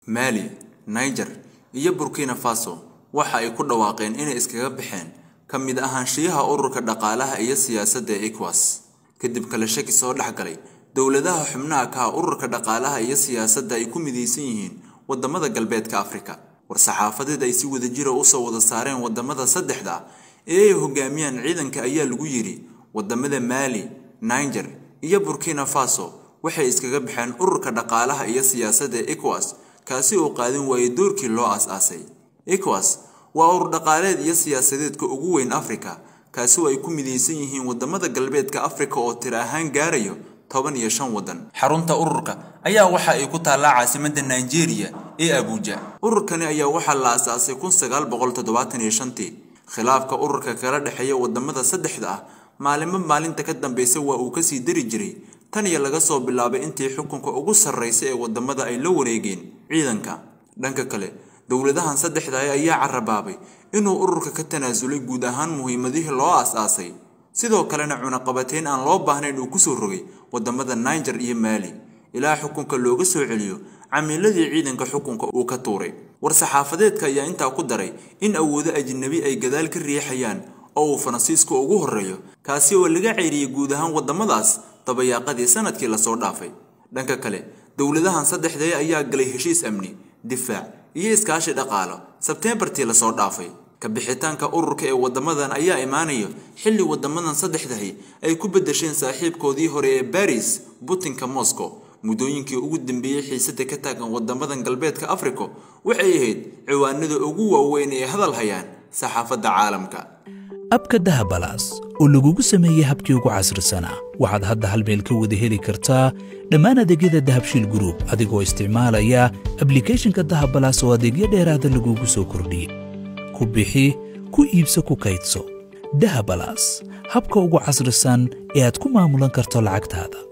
maali niger iyo burkina faso waxa ay ku dhawaaqeen inay iskaga baxeen ka mid ahaanshiyaha ururka dhaqaalaha iyo siyaasadda ee ecowas kadib kale shaki soo dhex galay dowladaha xubnaha ka ah ururka dhaqaalaha iyo siyaasadda ay ku midaysan yihiin wadamada galbeedka afrika war-saxaafadeed ay si wadajira usoo wada saareen wadamada saddexda ee ay hogaamiyaan ciidanka ayaa lagu yidhi wadamada maali niger iyo burkina faso waxay iskaga baxeen ururka dhaqaalaha iyo siyaasadda ee ecowas kaasi oo qaadan waayay doorkii loo aas-aasay ecowas waa urur dhaqaaleed iyo siyaasadeedka ugu weyn afrika kaasi oo ay ku midaysan yihiin wadamada galbeedka afrika oo tir ahaan gaarayo toban iyo shan wadan xarunta ururka ayaa waxa ay ku taallaa caasimadda nigeria ee abuja ururkani ayaa waxaa la asaasay kun sagaal boqol toddobaatan iyo shantii khilaafka ururka kala dhexeeya wadamada saddexda ah maalimo maalinta ka dambeysa waa uu kasii dari jiray tan iyo laga soo bilaabay intii xukunka ugu sarreysa ee wadamada ay la wareegeen ciidanka dhanka kale dowladahan saddexda ah ayaa carabaabay inuu ururka ka tanaasulay guud ahaan muhiimadihii loo aas-aasay sidoo kalena cunaqabateyn aan loo baahnayn uu kusoo rogay wadamada niger iyo maali ilaa xukunka looga soo celiyo camiiladii ciidanka xukunka uu ka tuuray war-saxaafadeedka ayaa intaa ku daray in awoodo ajnabi ay gadaal ka riixayaan oo uu faransiiska ugu horreeyo kaasi oo laga ceyriyey guud ahaan wadamadaas dabayaaqadii sanadkii lasoo dhaafay dhanka kale dowladahan saddexdee ayaa galay heshiis amni difaac iyo iskaashi dhaqaalo sebteembartii lasoo dhaafay kabixitaanka ururka ee wadamadan ayaa imaanaya xilli wadamadan saddexdahi ay ku bedesheen saaxiibkoodii hore ee baris butinka moscow muddooyinkii ugu dambeeyey xiisada ka taagan wadamadan galbeedka africa waxay ahayd ciwaanada ugu waaweyn ee hadal hayaan saxaafadda caalamka abka dahabalaas oo lagugu sameeyey habkii ugu casrisanaa waxaad hadda hal meel ka wada heli kartaa dhammaan adeegyada dahabshiil gruub adigoo isticmaalaya ablikhethonka dahabalaas oo adeegyo dheeraada lagugu soo kordhiyey ku bixi ku iibso ku kaydso dahabalaas habka ugu casrisan ee aad ku maamulan karto lacagtaada